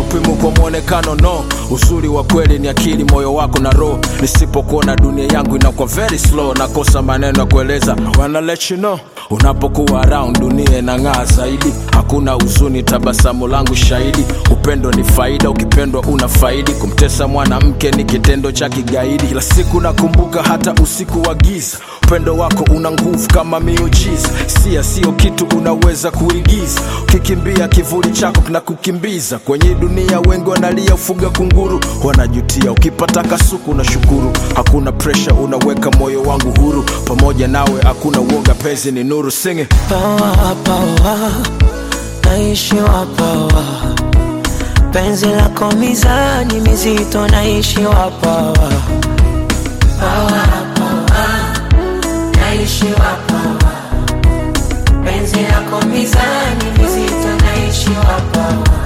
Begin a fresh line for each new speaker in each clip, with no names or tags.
upimo kwa mwonekano no uzuri wa kweli ni akili moyo wako na roho nisipokuona dunia yangu inakuwa very slow nakosa maneno ya kueleza wanna let you know unapokuwa around dunia inang'aa zaidi hakuna huzuni tabasamu langu shahidi upendo ni faida ukipendwa una faidi kumtesa mwanamke ni kitendo cha kigaidi kila siku nakumbuka hata usiku wa giza upendo wako una nguvu kama miujiza sia sio kitu unaweza kuigiza ukikimbia kivuli chako kinakukimbiza kwenye dunia wengi wanalia ufuga kunguru wanajutia ukipata kasuku na shukuru hakuna presha unaweka moyo wangu huru pamoja nawe hakuna uoga pezi ni nuru singe
pawa pawa naishiwa pawa penzi lako mizani mizito naishiwa pawa pawa pawa naishiwa pawa penzi lako mizani mizito naishiwa pawa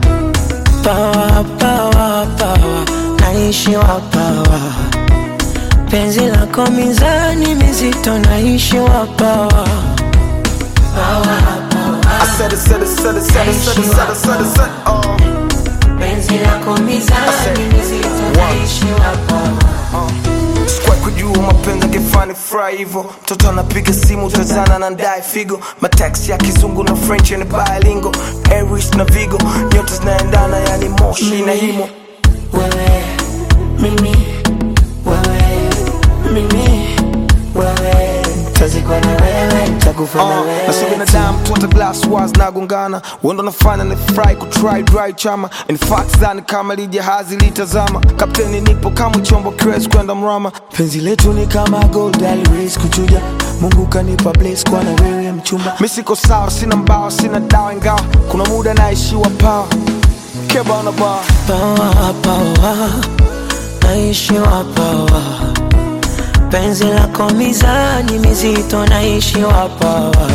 pawa pawa pawa naishiwa pawa penzi lako mizani mizito naishiwa pawa pawa
I said it, said it, said it, said it, said it, said it, said it, said it, oh.
penzi lako mizani mizito naishiwa pawa
Sikuwahi kujua mapenzi akifani fry hivyo mtoto anapiga simu utazana na ndae figo mataxi ya kizungu na french ni bilingo aries na vigo nyota zinaendana yani moshi na himo
wewe mimi wewe mimi wewe tazikwa na wewe takufa na
Uh, na sio
wewe
binadamu tu hata glass wars nagongana wendo nafanya ni fry kutry dry chama in fact dhani kama lijahazi litazama kapteni nipo kama chombo kiwezi kwenda mrama
penzi letu ni kama gold always kuchuja mungu kanipa bless kwa na wewe mchumba
mi siko sawa sina mbao sina dawa ingawa kuna muda naishiwa pawa keba na baa
pawa pawa naishiwa pawa penzi lako mizani mizito naishiwa pawa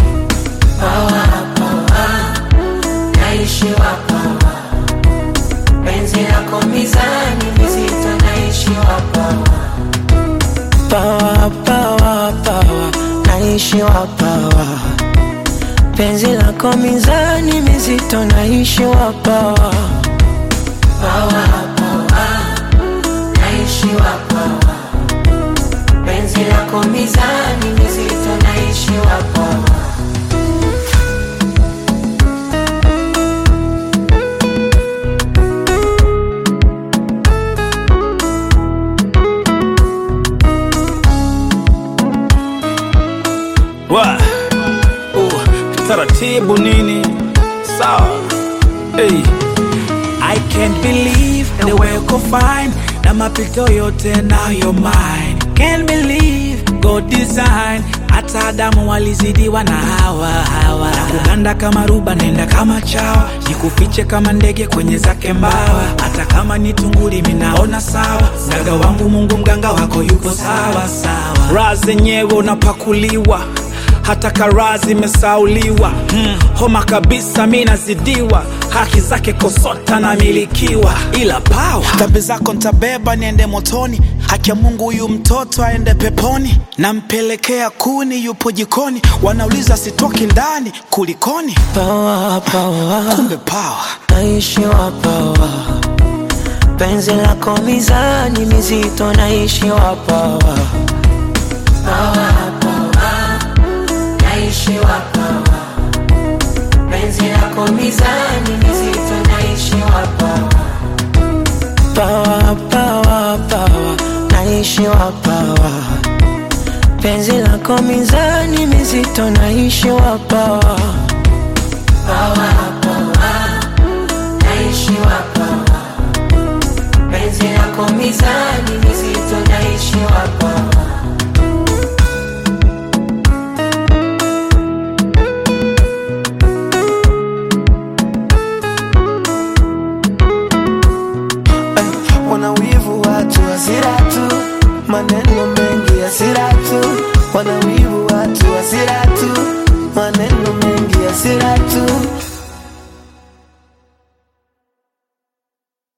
pawa pawa naishiwa pawa penzi lako mizani mizito naishiwa pawa pawa pawa pawa naishiwa pawa penzi lako mizani mizito naishiwa pawa pawa pawa naishiwa pawa penzi lako mizani mizito naishiwa pawa
Wa. Uh, taratibu nini sawa hey. I can't believe the way uko fine na mapito yote nayo mine can't believe God design hata Adamu walizidiwa na hawa hawa na kuganda kama ruba naenda kama chawa jikufiche kama ndege kwenye zake mbawa hata kama ni tunguli minaona sawa mganga wangu Mungu mganga wako yuko sawa sawa raha zenyewe unapakuliwa hata karaa zimesauliwa hmm. homa kabisa mi nazidiwa haki zake kosota namilikiwa ila pawa dhambi zako ntabeba niende motoni haki ya mungu huyu mtoto aende peponi nampelekea kuni yupo jikoni wanauliza sitoki ndani kulikoni
pawa pawa
kumbe pawa
naishiwa pawa penzi lako mizani mizito naishiwa pawa pawa pawa naishiwa pawa penzi lako mizani mizito naishiwa pawa pawa pawa pawa naishiwa pawa penzi lako mizani mizito naishiwa pawa pawa pawa naishiwa pawa penzi lako mizani mizito naishiwa pawa
wanawivu watu hasira tu maneno mengi hasira tu wanawivu watu hasira tu maneno mengi hasira tu